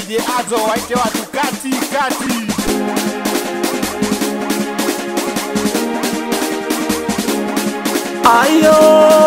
DJ Azo waite watu kati kati. Ayo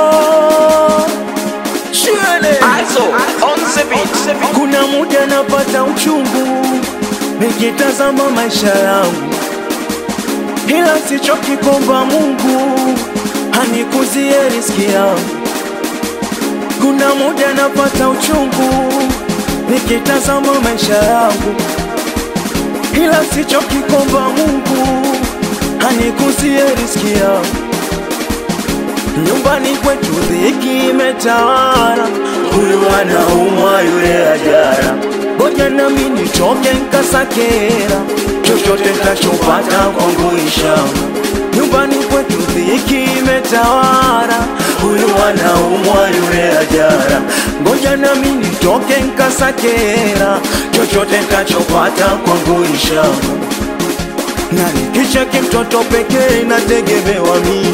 Shule Also, on the beat. Kuna muda napata uchungu Nikitazama maisha yangu Ila sichoki kuomba Mungu Hanikuzie riski yangu Kuna muda napata uchungu Nikitazama maisha yangu Ila sichoki kuomba Mungu Hanikuzie riski yangu Nyumbani kwetu dhiki imetawala, huyu anaumwa yule ajara. Ngoja nami nitoke nkasakera, chochote ntachopata kwangu ishama. Nyumbani kwetu dhiki imetawala, huyu anaumwa yule ajara. Ngoja nami nitoke nkasakera, chochote ntachopata kwangu ishama. Na nikicheki mtoto pekee nategemewa mimi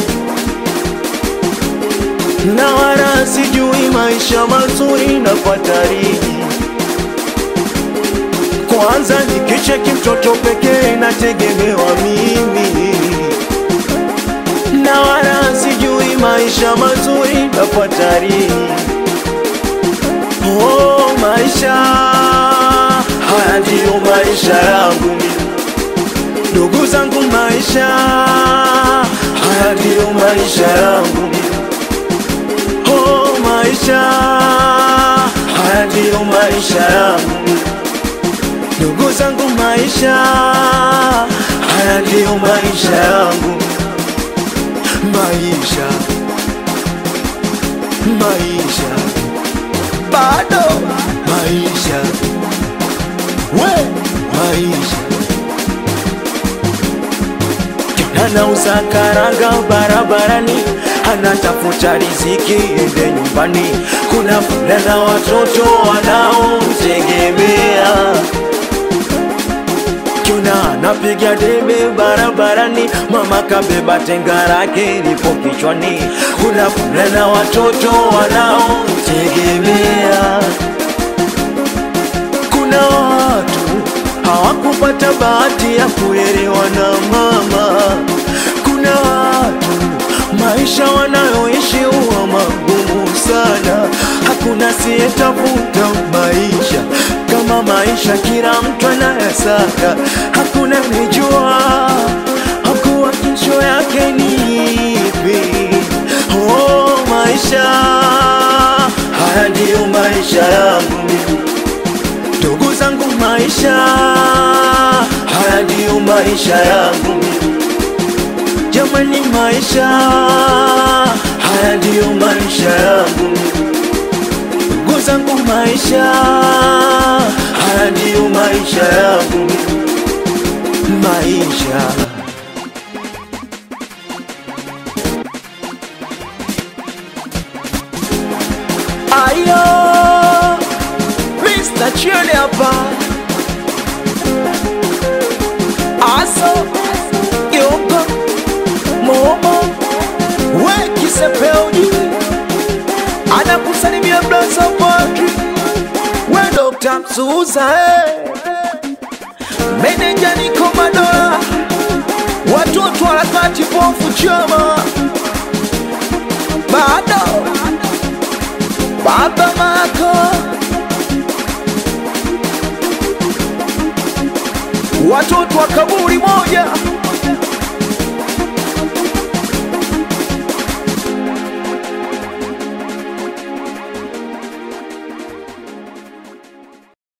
na wala sijui maisha mazuri na fatariji. Kwanza nikicheki mtoto pekee nategemewa mimi, na wala sijui maisha mazuri na fatariji. Oh, maisha haya ndiyo maisha yangu mimi, ndugu zangu, maisha haya ndiyo maisha yangu mimi. Oh, maisha haya ndiyo maisha yangu, ndugu zangu, maisha haya ndiyo maisha yangu, maisha maisha bado maisha we maisha anauza karanga barabarani, anatafuta riziki ende nyumbani. Kuna fulana watoto wanaomtegemea, kuna anapiga debe barabarani, mama kabeba tenga lake lipo kichwani. Kuna fulana watoto wanaomtegemea, kuna watu hawakupata bahati ya kulelewa na mama. Kuna watu maisha wanayoishi huwa magumu sana, hakuna siyetafuta maisha kama maisha, kila mtu anayasaka, hakuna nijua hakuwa kesho yake ni ipi. Oh, maisha haya ndiyo maisha yangu mimi ndugu zangu, maisha haya ndiyo maisha yangu jamani, maisha haya ndiyo maisha yangu ndugu zangu, maisha haya ndiyo maisha yangu maisha ayo Mr. Chile hapa Aso Yoko Momo We Kisepeoni Anakusalimia Blaza Padri We Dr. Msuza eh. Meneja Niko Madola Watoto harakati pofu chama Bado Baba Mako watoto wa kaburi moja